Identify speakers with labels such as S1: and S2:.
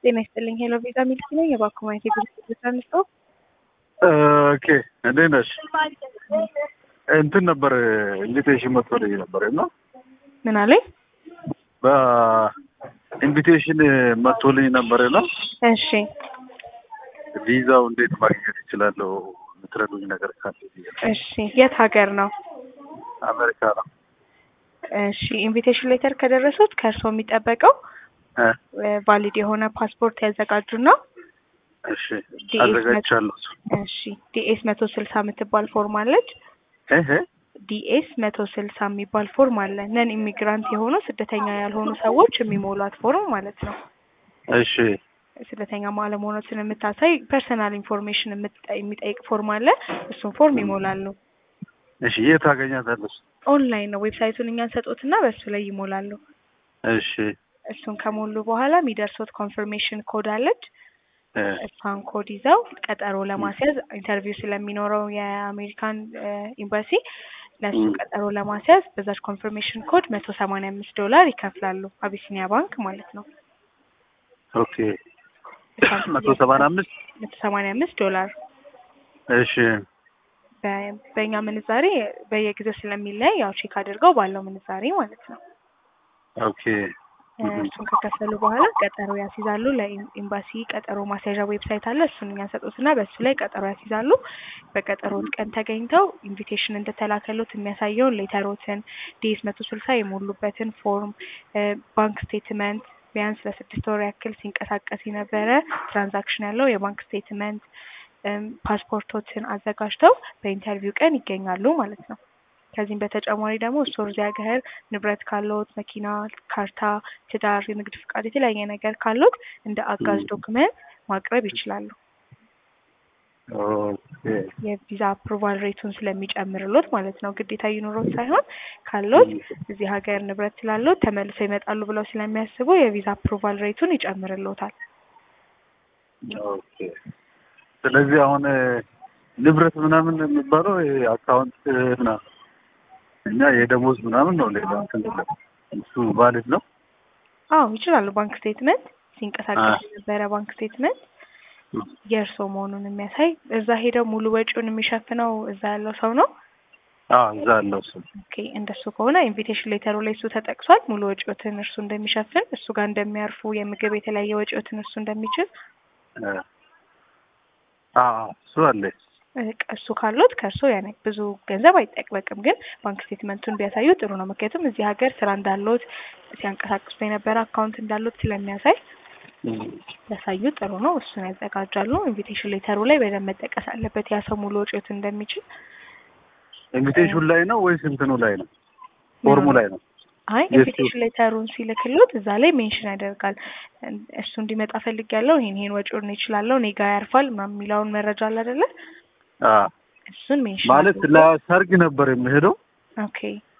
S1: ጤና ይስጥልኝ። ሄሎ ቪዛ ሚልክ ነኝ። የባንክ ማየት የግል አንስቶ
S2: ኦኬ እንዴት ነሽ? እንትን ነበር ኢንቪቴሽን መጥቶልኝ ነበር እና
S1: ምን አለኝ?
S2: በኢንቪቴሽን መጥቶልኝ ነበር እና
S1: እሺ
S2: ቪዛው እንዴት ማግኘት ይችላለሁ? የምትረዱኝ ነገር ካለ ብዬ ነው።
S1: እሺ የት ሀገር ነው?
S2: አሜሪካ ነው።
S1: እሺ ኢንቪቴሽን ሌተር ከደረሱት ከእርስዎ የሚጠበቀው
S2: እ
S1: ቫሊድ የሆነ ፓስፖርት ያዘጋጁና
S2: እሺ
S1: ዲኤስ
S2: አዘጋጅቻለሁ።
S1: እሺ ዲኤስ መቶ ስልሳ የምትባል ፎርም አለች።
S2: እህ
S1: ዲኤስ መቶ ስልሳ የሚባል ፎርም አለ። ነን ኢሚግራንት የሆኑ ስደተኛ ያልሆኑ ሰዎች የሚሞሏት ፎርም ማለት ነው።
S2: እሺ
S1: ስደተኛ አለመሆኖትን የምታሳይ ፐርሰናል ኢንፎርሜሽን የምትጠ- የሚጠይቅ ፎርም አለ። እሱን ፎርም ይሞላሉ።
S2: እሺ የት አገኛታለሁ?
S1: ኦንላይን ነው። ዌብሳይቱን እኛን ሰጡትና በእሱ ላይ ይሞላሉ።
S2: እሺ
S1: እሱን ከሞሉ በኋላ የሚደርሱት ኮንፈርሜሽን ኮድ አለች።
S2: እ
S1: እሷን ኮድ ይዘው ቀጠሮ ለማስያዝ ኢንተርቪው ስለሚኖረው የአሜሪካን እ ኤምባሲ ለእሱ
S2: ም።
S1: ቀጠሮ ለማስያዝ በዛች ኮንፈርሜሽን ኮድ መቶ ሰማንያ አምስት ዶላር ይከፍላሉ። አቢሲኒያ ባንክ ማለት ነው።
S2: ኦኬ መቶ ሰማንያ አምስት
S1: መቶ ሰማንያ አምስት ዶላር
S2: እሺ
S1: በ- በእኛ ምንዛሬ በየጊዜው ስለሚለያይ ያው ቼክ አድርገው ባለው ምንዛሬ ማለት ነው።
S2: ኦኬ
S1: እ እሱን ከከፈሉ በኋላ ቀጠሮ ያስይዛሉ። ለኤምባሲ ቀጠሮ ማስያዣ ዌብሳይት አለ። እሱን እኛ ሰጡትና በእሱ ላይ ቀጠሮ ያስይዛሉ። በቀጠሮት ቀን ተገኝተው ኢንቪቴሽን እንደተላከሉት የሚያሳየውን ሌተሮትን ዲኤስ መቶ ስልሳ የሞሉበትን ፎርም እ ባንክ ስቴትመንት ቢያንስ ለስድስት ወር ያክል ሲንቀሳቀስ የነበረ ትራንዛክሽን ያለው የባንክ ስቴትመንት እም፣ ፓስፖርቶችን አዘጋጅተው በኢንተርቪው ቀን ይገኛሉ ማለት ነው። ከዚህም በተጨማሪ ደግሞ እሱ እዚህ ሀገር ንብረት ካለዎት መኪና፣ ካርታ፣ ትዳር፣ የንግድ ፍቃድ፣ የተለያየ ነገር ካለዎት እንደ አጋዥ
S2: ም።
S1: ዶክመንት ማቅረብ ይችላሉ።
S2: ኦኬ
S1: የቪዛ አፕሩቫል ሬቱን ስለሚጨምርሎት ማለት ነው። ግዴታ ይኑሮት ሳይሆን ካሎት እዚህ ሀገር ንብረት ስላሎት ተመልሰው ይመጣሉ ብለው ስለሚያስቡ የቪዛ አፕሩቫል ሬቱን ይጨምርሎታል።
S2: ኦኬ ስለዚህ አሁን እ፣ ንብረት ምናምን የሚባለው ይሄ አካውንት እ፣ ምናምን እኛ የደሞዝ ምናምን ነው። ሌላ እንትን የለም። እሱ ቫሊድ ነው።
S1: አዎ ይችላሉ። ባንክ ስቴትመንት ሲንቀሳቀስ
S2: አ-
S1: የነበረ ባንክ ስቴትመንት የእርስዎ መሆኑን የሚያሳይ እዛ ሄደው ሙሉ ወጪውን የሚሸፍነው እዛ ያለው ሰው ነው።
S2: አዎ እዛ አለው እሱ።
S1: ኦኬ እንደሱ ከሆነ ኢንቪቴሽን ሌተሩ ላይ እሱ ተጠቅሷል። ሙሉ ወጪዎትን እርሱ እንደሚሸፍን፣ እሱ ጋር እንደሚያርፉ፣ የምግብ የተለያየ ወጪዎትን እርሱ እንደሚችል
S2: እ፣ አዎ እሱ አለ።
S1: በቃ እሱ ካሉት ከእርሶ ያኔ ብዙ ገንዘብ አይጠቅበቅም፣ ግን ባንክ ስቴትመንቱን ቢያሳዩ ጥሩ ነው። ምክንያቱም እዚህ ሀገር ስራ እንዳለዎት ሲያንቀሳቅሱ የነበረ አካውንት እንዳሉት ስለሚያሳይ ያሳዩ ጥሩ ነው። እሱን ያዘጋጃሉ። ኢንቪቴሽን ሌተሩ ላይ በደንብ መጠቀስ አለበት ያ ሰው ሙሉ ወጪዎትን እንደሚችል።
S2: ኢንቪቴሽን ላይ ነው ወይስ እንትኑ ላይ ነው? ፎርሙ ላይ ነው።
S1: አይ
S2: የእሱ-
S1: ኢንቪቴሽን ሌተሩን ሲልክሎት እዛ ላይ ሜንሽን ያደርጋል። እሱ እንዲመጣ ፈልጊያለሁ፣ ይሄን ይሄን ወጪውን ይችላለሁ፣ እኔ ጋ ያርፋል ምናምን የሚለውን መረጃ አለ አይደለ?
S2: አዎ
S1: እሱን ሜንሽን
S2: ማለት
S1: አድርጎ-
S2: ለሰርግ ነበር የምሄደው
S1: ኦኬ